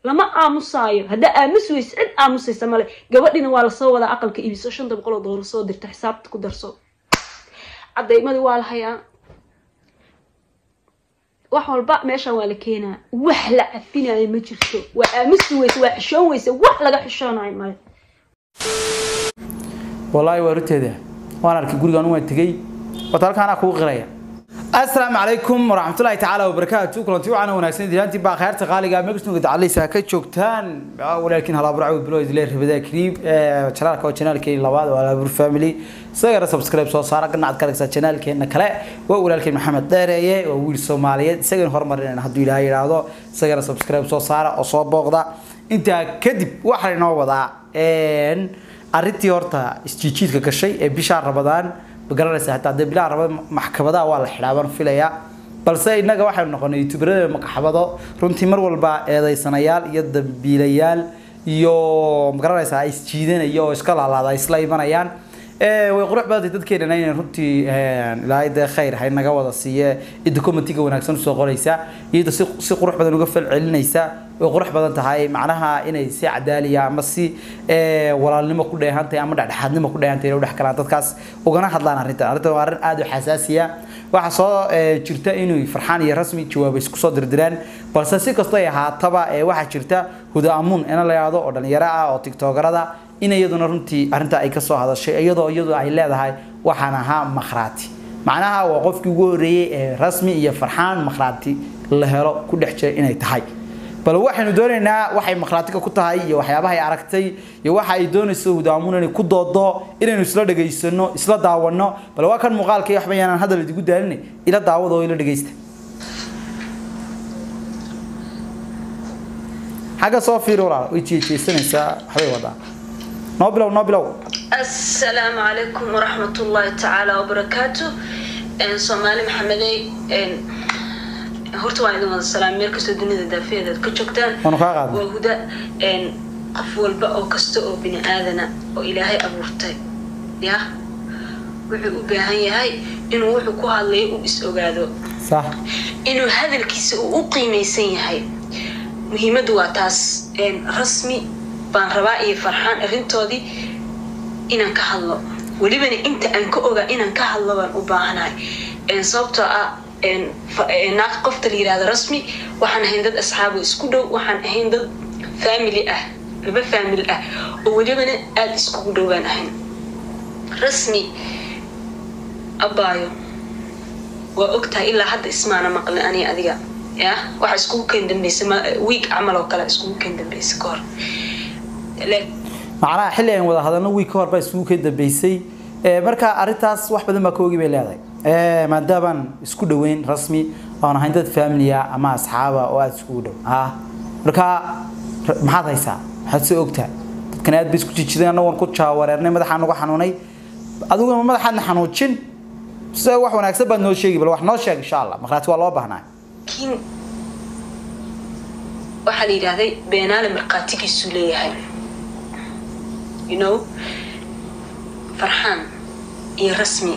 lama aamusaayo haddaa aamus weyse cid aamusaysa male gabadhina waa lasoo wadaa aqalka iibiso shanta boqol oo doolar soo dirta xisaabta ku darso cadaymadii waa la hayaa wax walba meeshan waa la keenaa wax la cafinayo ma jirto waa aamusi weyse waa xishoon weyse wax laga xishoonayo male wallaahi waa ruteeda waan arkay gurigaan waan tegey wata halkaanaa kugu qiraya asalaamu calaykum waraxmatullaahi tacaala wabarakaatu kulanti wacan wanaagsan dilaantii baa khayrta qaaliga megasnuga dacaleysa ka joogtaan walaalkiin halaaburac bilo idile rabada kariib janaalka waa janaalkeeni labaad waa halaabur family isagana subscribe soo saara ganacad ka dhigsa janaalkeena kale waa walaalkeen maxamed dheereeye waa wiil soomaaliyeed isagana horumarinayna hadduu ilaahay yidhaahdo isagana subscribe soo saara oo soo booqda intaa kadib waxaa inoo wadaa arrintii horta isjiijiidka gashay ee bishaa rabadaan magaranaysa hataa dee bilaha rabada maxkamadaha waa la xidhaa baan filayaa balse innaga waxaynu noqonay youtuberada makaxbado runtii mar walba eedaysanayaal iyo dambiilayaal iyo magaranaysa isjiidanaya oo iska laalaada isla imanayaan way qurux badantay dadkeenana inay runtii ilaahay dee khayr hay naga wada siiye cidda commentiga wanaagsan usoo qoraysa iyada si si qurux badan uga falcelinaysa way qurux badan tahay macnaha inay si cadaaliya ama si walaalnimo ku dheehantahay ama dhexdhexaadnimo ku dheehantahay inay u dhex galaan dadkaas ugana hadlaan arrintan arrintan waa arrin aad u xasaasiya waxaa soo jirta inuu farxaan iyo rasmi jawaab isku soo dirdiraan balse si kastoo ay ahaataba waxaa jirta huda amuun ina la yidhaahdo oo dhalinyaro ah oo tiktokerada in iyaduna runtii arrintaa ay kasoo hadashay iyadoo iyadu ay leedahay waxaan ahaa makhraati macnaha waa qofkii ugu horreeyey ee rasmi iyo farxaan makhraati la helo ku dhex jira inay tahay bal waxaynu doonaynaa waxay makhraatiga ku tahay iyo waxyaabaha ay aragtay iyo waxa ay doonayso hudaamuun inay ku doodo inaynu isla dhegaysano isla daawano bal waa kan muuqaalka iyo waxba yaanaan hadal idigu daalinay ila daawada oo ila dhegaysta xagga soo fiiri walaal way jeejeesanaysaa waxbay wadaa noo bilow noo bilow asalaamu calaykum waraxmat ullaahi tacaala wabarakaatu soomaali maxamedey horta waan idin wada salaam meel kastoo dunida daafeeda aad ka joogtaan waanu kaa qaadnay waa huda qof walba oo kasta oo bini aadana oo ilaahay abuurtay ya wuxuu u baahan yahay inuu wuxuu ku hadlayo uu is ogaado sax inuu hadalkiisa uu u qiimaysan yahay muhiimaddu waa taas rasmi baan rabaa iyo farxaan arrintoodii inaan ka hadlo welibana inta aan ka ogaa inaan ka hadlo baan u baahanahay sababtoo ah naag qofta la yirahdo rasmi waxaan ahayn dad asxaabo isku dhow waxaan ahayn dad family ah laba family ah oo welibana aada iskugu dhow baan ahayn rasmi abaayo waa ogtahay ilaa hadda ismaana maqlin ani adiga ya waxa iskugu keen dambeysa wiig camal oo kale iskugu keen dambeysa ka hor macnaha xilli aan wada hadalno wiig ka hor baa isugu ka dambeysay marka arrintaas wax badan baa ka ogi bay leedahay maadaabaan isku dhoweyn rasmi oon ahayn dad familia ama asxaaba oo aada iskugu dhow ah marka maxaad haysaa maxaad soo ogtaa dadkan aad bay isku jijideen annagoon ku jaawareernay madaxaan uga xanuunay adiguna madaxaadna xanuujin se wax wanaagsan baad noo sheegi bal wax noo sheeg insha allah markhaati waa loo baahnaa laakiin waxaa la yidhaahday beenaale markhaatigiisuu leeyahay you know farxaan iyo rasmi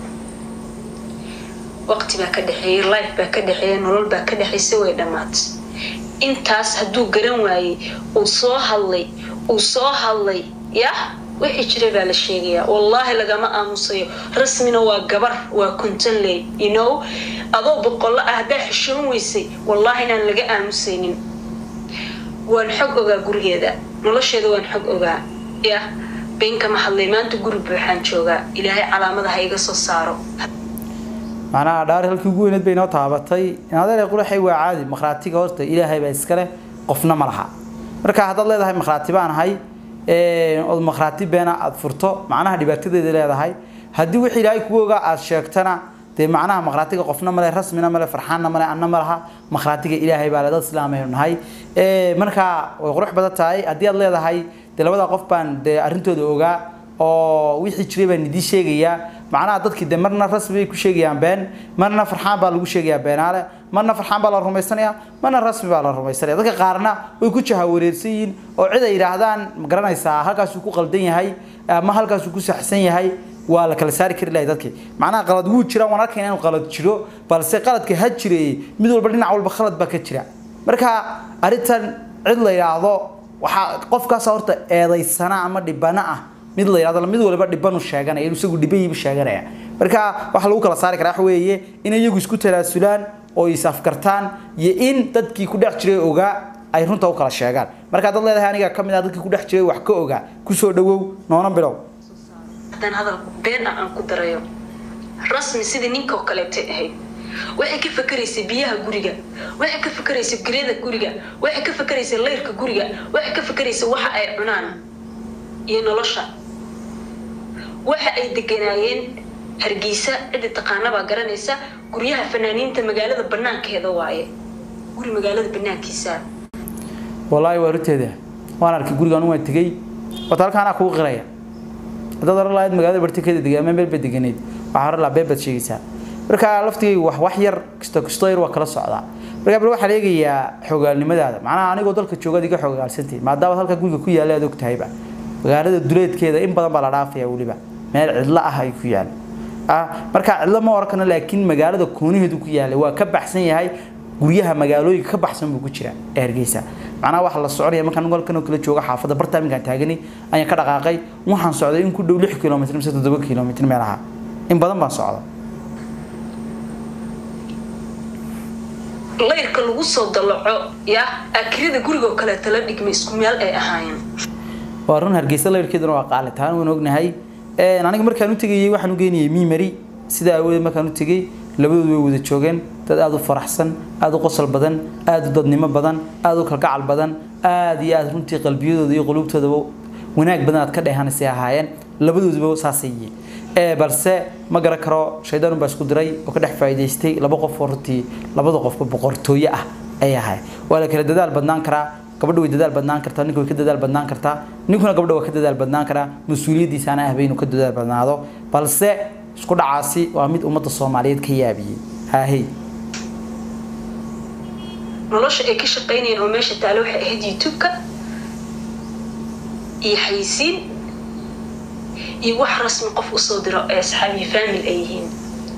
waqti baa ka dhexeeyey life baa ka dhexeeya nolol baa ka dhexaysa way dhammaatay intaas hadduu garan waayey uu soo hadlay uu soo hadlay yah wixii jiray baa la sheegayaa wallaahi lagama aamusayo rasmina waa gabar waa kontonley you know adoo boqollo ah haddaa xishoon weysay wallaahi inaan laga aamusaynin waan xog ogaa gurigeeda nolosheeda waan xog ogaa yah beenkama hadlay maanta guri buuxaan joogaa ilaahay calaamadaha iga soo saaro macnaha dhaari halkii ugu weyneed bay inoo taabatay inadeer quraxay waa caadi makhraatiga horta ilaahay baa iskale qofna ma laha marka haddaad leedahay makhraati baan ahay ood makhraati beena aada furto macnaha dhibaatadeeda leedahay haddii wixii ilaahay kugu ogaa aada sheegtana dee macnaha makhraatiga qofna male rasmina male farxaanna male anna ma laha makhraatiga ilaahay baa le dad islaamaynu nahay marka way qurux badan tahay haddii aad leedahay dee labada qof baan dee arrintooda ogaa oo wixii jiray baan idii sheegayaa macnaha dadkii de marna rasmi bay ku sheegayaan been marna farxaan baa lagu sheegayaa beenaale marna farxaan baa la rumaysanaya marna rasmi baa la rumaysanaya dadka qaarna way ku jahawareersan yihiin oo cid ay yidhaahdaan ma garanaysaa halkaasuu ku qaldan yahay ama halkaasuu ku saxsan yahay waa la kala saari kari lahay dadkii macnaha qalad wuu jira waan arkayna inuu qalad jiro balse qaladka ha jireeyey mid walba dhinac walba khalad baa ka jira marka arrintan cid la yidhaahdo waxaa qofkaas horta eedaysana ama dhibana ah mid la yidhahdo mid waliba dhibanu sheeganaya inuu isagu dhibayiibu sheeganaya marka waxaa lagu kala saari karaa waxa weeye in iyagu isku talaasulaan oo is afkartaan iyo in dadkii ku dhex jiray ogaa ay runta u kala sheegaan marka dad leedahay aniga ka mid ah dadkii ku dhex jiray wax ka ogaa kusoo dhawow noona bilow haddaan hadal been ah aan ku darayo rasmi sidii ninka oo kaleetay ahayd waxay ka fakeraysay biyaha guriga waxay ka fakeraysay geryada guriga waxay ka fakeraysay layrka guriga waxay ka fakeraysay waxa ay cunaan iyo nolosha waxa ay deganaayeen hargeysa ciddi taqaanabaa garanaysa guryaha fanaaniinta magaalada banaankeeda waaye guri magaalada banaankiisa wallaahi waa runteeda waan arkay gurigaan waan tegey wata halkaanaa kuu qiraya haddaad oran lahayd magaalada bartikeeda degay ama meel ba deganeyd waxaa oran lahaa been baad sheegaysaa marka laftigaygu wax wax yar kisto kisto yar waa kala socdaa marka bal waxaa eegayaa xogaalnimadaada macnaha anigoo dalka joogaad iga xogaalsantahay maadaama halka guriga ku yaalla aad og tahayba magaalada duleedkeeda in badan baa la dhaafaya weliba meel cidlo ah ay ku yaalla ah marka cidlo ma oran karna laakiin magaalada kooniheedu ku yaallay waa ka baxsan yahay guryaha magaalooyinka ka baxsan buu ku jira ee hargeysa macnaha waxa la soconaya markaan golkan oo kala jooga xaafadda bartaaminkaan taagani ayaan ka dhaqaaqay waxaan socday in ku dhow lix kilomitr mise toddoba kilomitr meelaha in badan baan socda layrka lagu soo dalaco ya akirada guriga oo kaleeta la dhigmay isku meel ay ahaayeen waa run hargeysa layrkeeduna waa qaali taan waan ognahay aniga markaan u tegayey waxaan u geynayay mimari sidaa awoodeed markaan u tegey labadoodu way wada joogeen dad aada u faraxsan aada u qosol badan aada u dadnimo badan aada u kalgacal badan aada iyo aada runtii qalbiyadooda iyo quluubtoodaba wanaag badan aad ka dheehanaysay ahaayeen labadooduba saasay yihiin balse ma garan karo shaydaan baa isku diray oo ka dhex faa'iidaystay laba qof oo runtii labada qofba boqortooye ah ay ahay waa la kala dadaal badnaan karaa gabadha way dadaal badnaan kartaa ninka way ka dadaal badnaan kartaa ninkuna gabadha waa ka dadaal badnaan karaa mas-uuliyaddiisaana ahba inuu ka dadaal badnaado balse isku dhacaasi waa mid ummadda soomaaliyeed ka yaabiyey haahey nolosha ay ka shaqaynayeen oo meesha taale waxay ahayd youtube-ka iyo xayisiin iyo wax rasmi qof usoo diro ee asxaabiyo famil ay yihiin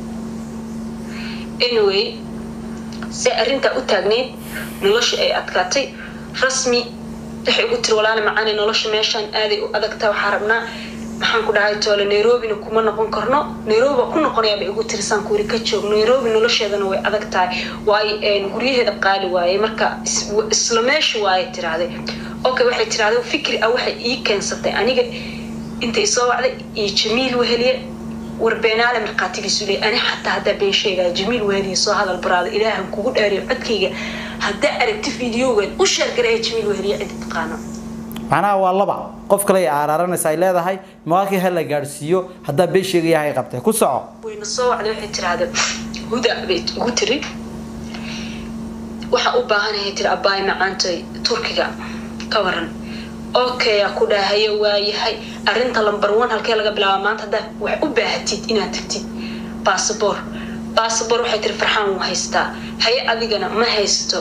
anyway se arrintaa u taagnayd nolosha ay adkaatay rasmi waxay ugu tiri walaala macaane nolosha meeshaan aaday u adagtaa waxaa rabnaa maxaan ku dhahay toole nairobina kuma noqon karno nairobi baa ku noqonayaa bay igu tiri saan kuwiri ka joog nairobi nolosheedana way adag tahay waayo guryaheeda qaali waaye marka isla meesha waaye tiraahday okay waxay tiraahday fikri ah waxay ii keensatay aniga inta isoo wacday iyo jamiil weheliye warbeenaale markhaatigiisu leey ani xataa haddaa been sheegaya jamiil weheliye soo hadal baraada ilaahan kugu dhaariyo codkayga haddaa aragti fideogan u sheergaraya jamiil weheliye cidi taqaano macnaha waa laba qof kale ay aaraaranaysa ay leedahay maqaalkii ha la gaadhsiiyo haddaa been sheegaya hay qabtay ku soco wayna soo wacday waxay tiraahda huda bay ugu tiri waxaa u baahanahay tiri abbaay macaantay turkiga ka waran okay aa ku dhahayo waayahay arrinta lambar one halkee laga bilaaba maanta haddaa wax u baahatid inaad tagtid baasabor baasabor waxay tiri farxaan wuu haystaa haye adigana ma haysto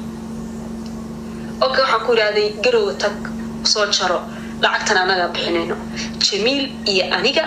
okay waxaan ku idhahday garowa tag soo jaro lacagtan anagaa bixinayno jamiil iyo aniga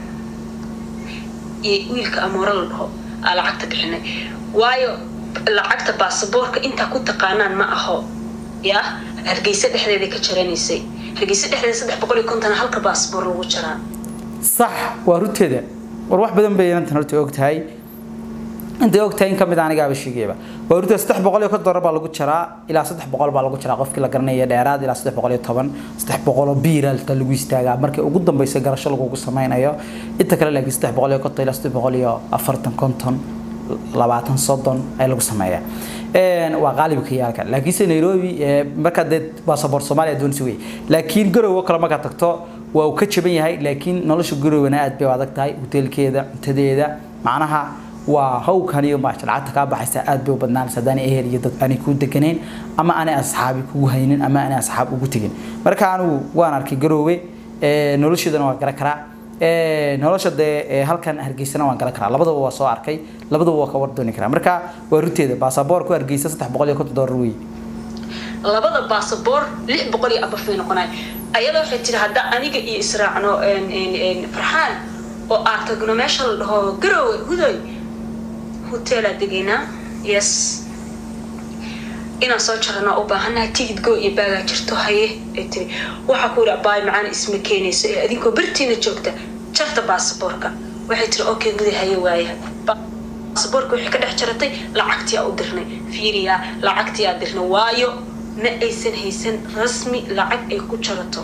iyo wiilka amoore la dhaho aa lacagta bixinay waayo lacagta baasaboorka intaa ku taqaanaan ma aho yaa hargeysa dhexdeeda ka jaranaysay hargeysa dhexdeeda saddex boqol iyo konton halka baasaboor lagu jaraa sax waa runteeda war wax badan bay inantan horta og tahay intay og tahay in ka mid anigaaba sheegayaba waa runteeda saddex boqol iyo konton dollar baa lagu jaraa ilaa saddex boqol baa lagu jaraa qofkii la garanaya dheeraad ilaa saddex boqol iyo toban saddex boqol oo biiralta lagu istaagaa markii ugu dambeysa garasho lagugu sameynayo inta kale laakiin saddex boqol iyo konton ilaa saddex boqol iyo afartan konton labaatan soddon ay lagu sameeyaa waa qaalibka yaalka laakiinse nairobi markaa dee baasaboor soomaaliya doonsi wey laakiin garowo kale markaad tagto waa uu ka jaban yahay laakiin nolosha garowena aad bay u adag tahay hoteelkeeda cuntadeeda macnaha waa hawkan iyo maasha lacagta kaa baxaysa aad bay u badnaanaysa haddaan ehel iyo dad aanay kuu deganayn ama aanay asxaabi kugu haynin ama aanay asxaab ugu tegin marka anigu waan arkay garoowe nolosheedana waan garan karaa nolosha dee halkan hargeysana waan garan karaa labadaba waa soo arkay labadaba waa ka war dooni karaa marka waa runteeda baasaboorku hargeysa saddex boqol iyo konton dollar wey labada baasaboor lix boqol iyo abaf bay noqonay ayada waxay tiri hadda aniga iyo israacno farxaan oo aad tagno meesha la dhaho garowe hudoy hoteelaa degaynaa yes inaan soo jarana u baahanaha tigid go iyo baagaa jirto haye ay tiri waxaa ku yidhi abaay macaan isma keenayso ee adinkoo bartiina joogta jarta baasaboorka waxay tiri okay guday haye waaya baasaboorka wixii ka dhex jaratay lacagtiyaa u dirnay fiiriyaa lacagtiyaa dirnay waayo ma aysan haysan rasmi lacag ay ku jarato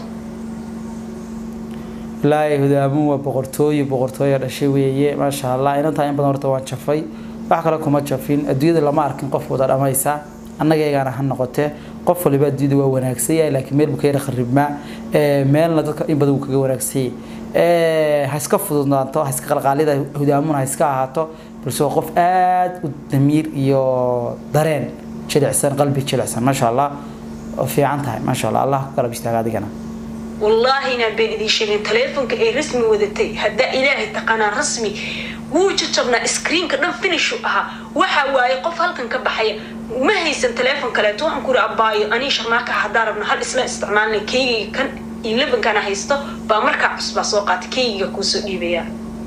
ilaahay hudaamuun waa boqortooyo boqortooyo dhashay weeye maasha allah inantaa in badan horta waan jafay wax kale kuma jafin adduunyada lama arkin qof wada dhamaysa annagaygaana ha noqotee qof waliba adduunyada waa wanaagsan yahay laakiin meel buu ka yara kharibmaa meelna dadka in badan wuu kaga wanaagsan yahay ha iska fududnaato ha iska qalqaalida hudaamuun ha iska ahaato balse waa qof aada u damiir iyo dareen jilicsan qalbi jilicsan maasha allah oo fiican tahay maasha allah allah ku garab istaaga adigana wallaahi inaan been idiin sheegin taleefonka ay rasmi wadatay haddaa ilaahay taqaanaa rasmi wuu jajabnaa screenka dhan finishu ahaa waxaa waaye qof halkan ka baxaya ma haysan taleefon kaleeto waxaan ku iri abaayo anii sharmaaka haddaan rabno hal isla isticmaalnay keygiga kan elevenkana haysto baa markaa cusbaa soo qaatay keygiga kuusoo dhiibaya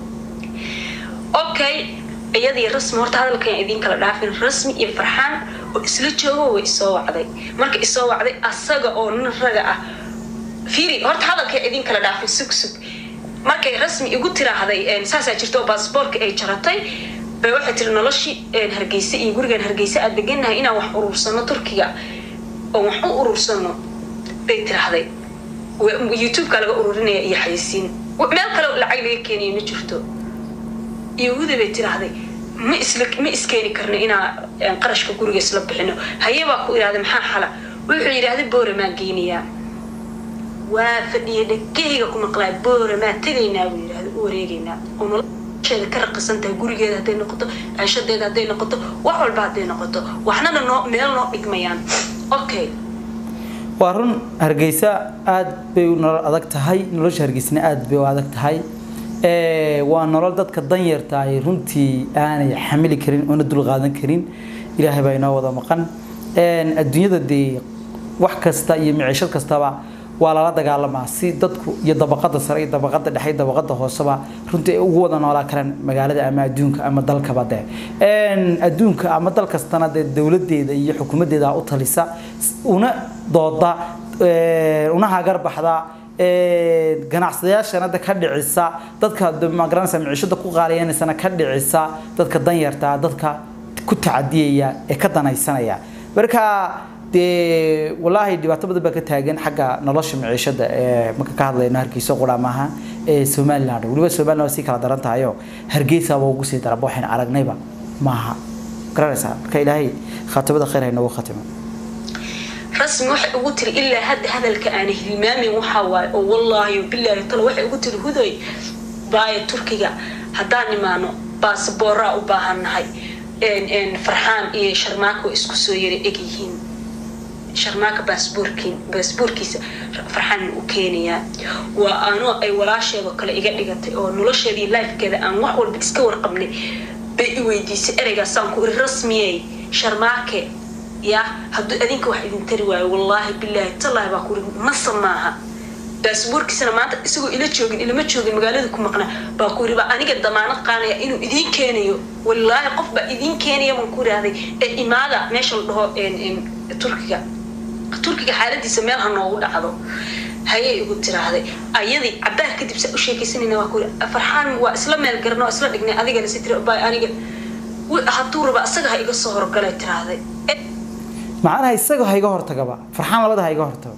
okay iyadii rasmi horta hadalkan idiin kala dhaafin rasmi iyo farxaan oo isla joogo way isoo wacday marka isoo wacday asaga oo nin raga ah fiiri horta hadalkay idin kala dhaafin sug sug markay rasmi igu tiraahday saasaa jirta oo baasboorka ay jaratay bay waxay tiri noloshii hargeysa iyo gurigan hargeysa aad deganahay inaan wax urursano turkiga oo wax u urursano bay tiraahday youtube-ka laga ururinaya iyo xayisiin meel kale lacag laga keenayo ma jirto yahuuda bay tiraahday ma isla ma iskeeni karno inaa qarashka guriga isla bixino haye baa ku idhahday maxaa xala wuxuu yidhaahday boora maan geynayaa waa fadhiya dhegahayga ku maqlaa boora maa tegaynaa buu yidhahda u wareegaynaa oo nolosheeda ka raqisan tahay gurigeeda hadday noqoto ceeshadeeda hadday noqoto wax walba hadday noqoto waxnana noo meel noo dhigmayaan okay waa run hargeysa aada bay nolol adag tahay nolosha hargeysana aada bay u adag tahay waa nolol dadka danyarta ay runtii aanay xamili karin oona dulqaadan karin ilaahay baa inoo wada maqan adduunyada dee wax kasta iyo miciishad kastaba waa lala dagaalamaa si dadku iyo dabaqada sare iyo dabaqada dhexe iyo dabaqada hooseba runtii ay ugu wada noolaa karaan magaalada ama adduunka ama dalkaba dee adduunka ama dal kastana dee dowladeeda iyo xukuumadeeda u talisa una dooda una hagar baxda ganacsadayaashana ka dhicisa dadka magaranaysa miciishada ku qaaliyaneysana ka dhicisa dadka danyarta dadka ku tacadiyaya ee ka danaysanaya marka dee walaahi dhibaato badan baa ka taagan xagga nolosha miciishada ee marka ka hadlayno hargeysa qura maaha ee somaliland weliba somaliland waa sii kala daran tahayo hargeysa waa ugu sii daraba waxayna aragnayba maaha garanaysaa marka ilaahay khaatimada khayr ha inoogu khatimo rasmi waxay ugu tiri ilaa hadda hadalka aan hilmaamin waxaa waaye oo wallaahi bilaahi talo waxay ugu tiri hudoy baaya turkiga haddaan imaano baasaboorraa u baahannahay farxaan iyo sharmaako isku soo yara eg yihiin sharmaaka baasboorkiin baasboorkiisa farxaan u keenayaa waa anoo ay walaasheedoo kale iga dhigatay oo nolosheedii lifekeeda aan wax walba iska warqabnay bay i weydiisay ereygaasaan ku iri rasmiyey sharmaake ya hadduu adinka wax idin tari waayo wallaahi bilaahi tallaahi baa kuri masa maaha baasboorkiisana maanta isagoo ila joogin ilama joogin magaalada ku maqnaa baa ku yiri baa aniga damaanad qaanaya inuu idiin keenayo wallaahi qof baa idiin keenaya baan ku yidhaahday ee imaada meesha la dhaho turkiga turkiga xaaladiisa meel ha noogu dhacdo hayay igu tiraahday ayadii cabaar kadib saa u sheekaysanayna waa ku yiri farxaan waa isla meel garan oo isla dhignay adigana si tiri baa aniga hadduu raba asaga ha iga soo horgalay tiraahday macnaha isaga ha iga hortagaba farxaan labada ha iga hortago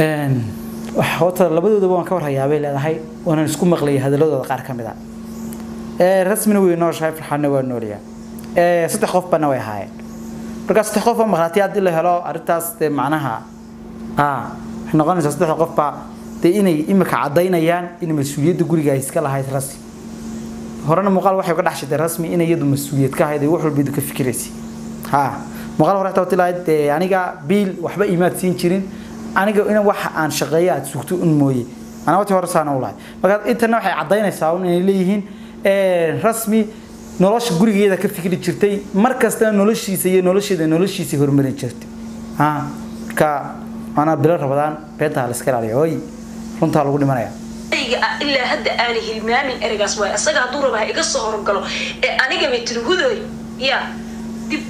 horta labadoodaba waan ka warhayaabay leedahay waanan isku maqlayay hadaladooda qaar ka mid a rasmina way nooshahay farxaanna waa noolaya saddex qof bana way ahaayeen markaa saddex qof oo maqlaati haddii la helo arrintaas dee macnaha waxay noqonaysaa saddexda qofba dee inay imika caddaynayaan in mas-uuliyadda guriga ay iska lahayd rasmi horena muuqaal waxay uga dhex shitay rasmi in iyadu mas-uuliyad ka ahayd ay wax walba ka fikiraysay ha muuqaal hore taa tilahayd dee aniga biil waxba imaad siin jirin aniga in wax aan shaqeeyo aad sugto un mooye anaa wati hore saana u lahay marka intana waxay caddaynaysaa un inay leeyihiin rasmi nolosha gurigeeda ka fikri jirtay mar kastana noloshiisa iyo nolosheeda noloshiisa horumarin jirtay ha marka anaa bilo rabadaan beenta la iska ilaaliyo oy runtaa lagu dhimanaya ilaa hadda aanay hilmaamin ereygaas waay asaga hadduu raba ha iga soo horgalo ee aniga bay tiri hudoy ya dib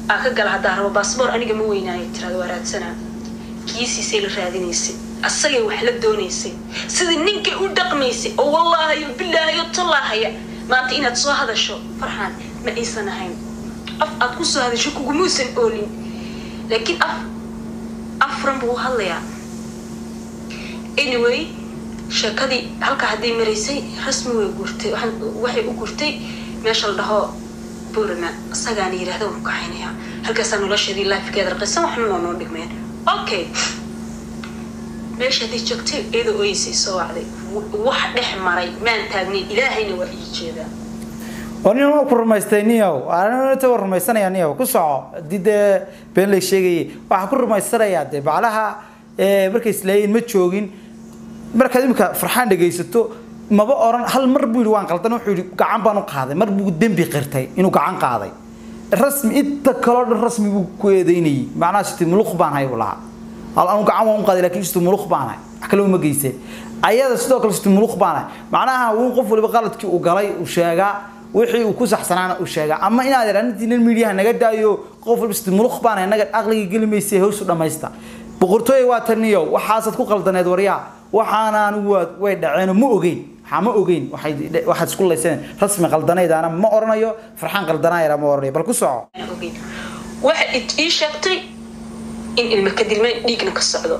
aa ka gala haddaa rabo baasboor aniga ma weynaayo tirada waa raadsanaa kiisiisay la raadinaysay asagay wax la doonaysay sidii ninkay u dhaqmaysay oo wallaahayo bilaahayo tallaahaya maanta inaad soo hadasho farxaan ma aysan ahayn af aad ku soo hadasho kugumuusan oolin laakiin af afran buu u hadlayaa anyway sheekadii halkaa hadday maraysay rasmi way guurtay waxay u guurtay meesha la dhaho burma isagaana yidhaahda waan kaxaynayaa halkaasaa nolosheedii laafikeeda raqisan waxna noo noo dhigmeen okay meesha hadday joogtay iyadoo oyeysay soo wacday wax dhex maray maan taagnayn ilaahayna waa ii jeedaa oo nin waa ku rumaystay niyow anta waa rumaysanaya niyow ku soco haddii dee been lay sheegayay waxaa ku rumaysanayaa dee baclaha markay isleeyiin ma joogin markaad imika farxaan dhegaysato maba oran hal mar buu yidhi waan qaldan wuxuu yidhi gacan baan u qaaday mar buu dembi qirtay inuu gacan qaaday rasmi inta kaloo dhan rasmi buu ku eedeynayay macnaha siti muluq baan hay buu lahaa hal anu gacan waan u qaaday laakiin siti muluq baan hay wax kale uma geyseen ayada sidoo kale siti muluq baan hay macnaha wuu qof waliba qaladkii uu galay uu sheegaa wixii uu ku saxsanaana uu sheegaa ama inaad iraanintiinan miidiyaha naga daayo qof walba siti muluq baan hay naga aqliga geli maysay hawsu dhammaysta boqortooy waa taniyo waxaasaad ku qaldaneed waryaa waxaanaan way dhaceen ma ogeyn waxaa ma ogeyn waxaad isku layseen rasmi qaldanaydaana ma oranayo farxaan qaldanayana ma oranayo bal ku soco waxa ii sheegtay in ilma ka dilmeen dhiigna ka socdo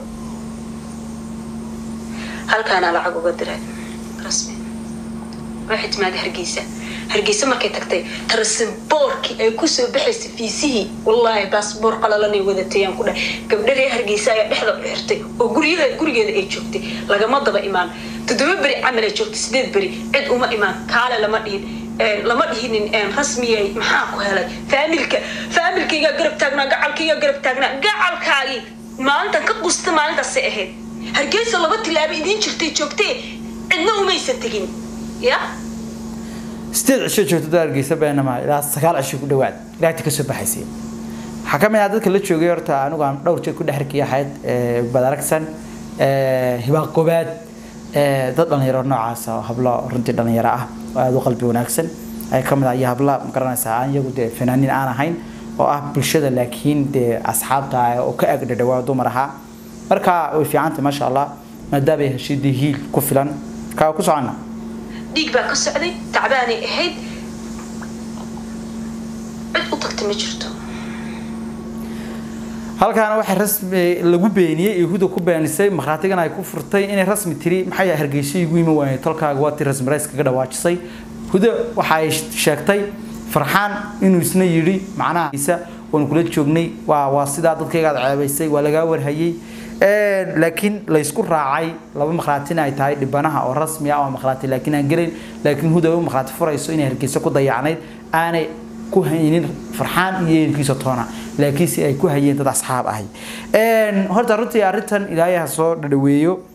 halkaana lacag uga diray rasmi waxay timaada hargeysa hargeysa markay tagtay tarasimboorkii ay kusoo baxaysay fiisihii wallaahi baasboor qalalanay wadatayaan ku dhahay gabdhadee hargeysa ayaa dhexda u xirtay oo guryaha gurigeeda ay joogtay lagama daba imaan toddoba beri camal ay joogtay sideed beri cid uma imaan kaale lama dhihin lama dhihinin rasmiyay maxaa ku helay faamilka faamilkaygaa garab taagnaa gacalkaygaa garab taagnaa gacalkaagii maalintan ka qusta maalintaasay ahayd hargeysa laba tilaabo idiin jirtay joogtee cidna umaysan tegin ya sideed cisho joogto dad hargeysa beenama ilaa sagaal cisho ku dhawaad ilaagta kasoo baxaysay waxaa ka mid ah dadka la joogay horta anigu aan dhowr jeer ku dhex arkay ahayd badaragsan hibaaq gobaad dad dhalinyaro noocaas oo hablo runtii dhalinyaro ah oo aada u qalbi wanaagsan ay ka mid ah iyo habla ma garanaysaa aan iyagu dee fanaaniin aan ahayn oo ah bulshada laakiin dee asxaabta ah oo ka ag dhadhawaa dumar ahaa marka way fiicantay maasha allah maadaama ay heshay dee hiil ku filan kaa ku socona dhiig baa ka socday tacbaanay ahayd cid u tagta ma jirto halkaana waxay rasmi lagu beeniyey yahuuda ku beenisay markhaatigana ay ku furtay inay rasmi tiri maxay hargeysa igu imi waayay tolkaaga waa tii rasmi rays kaga dhawaajisay huda waxa ay sheegtay farxaan inuu isna yidhi macnaha isa waanu kula joognay waa waa sidaa dadkaygaad ceebaysay waa lagaa warhayey laakiin laysku raacay laba makhraatina ay tahay dhibanaha oo rasmi ah oo makhraati laakiin aan gelin laakiin huda u makhraati furayso inay hargeysa ku dayacnayd aanay ku haynin farxaan iyo eelkiisa toona laakiin si ay ku hayeen dad asxaab ahay horta runtii arrintan ilaahay ha soo dhadhaweeyo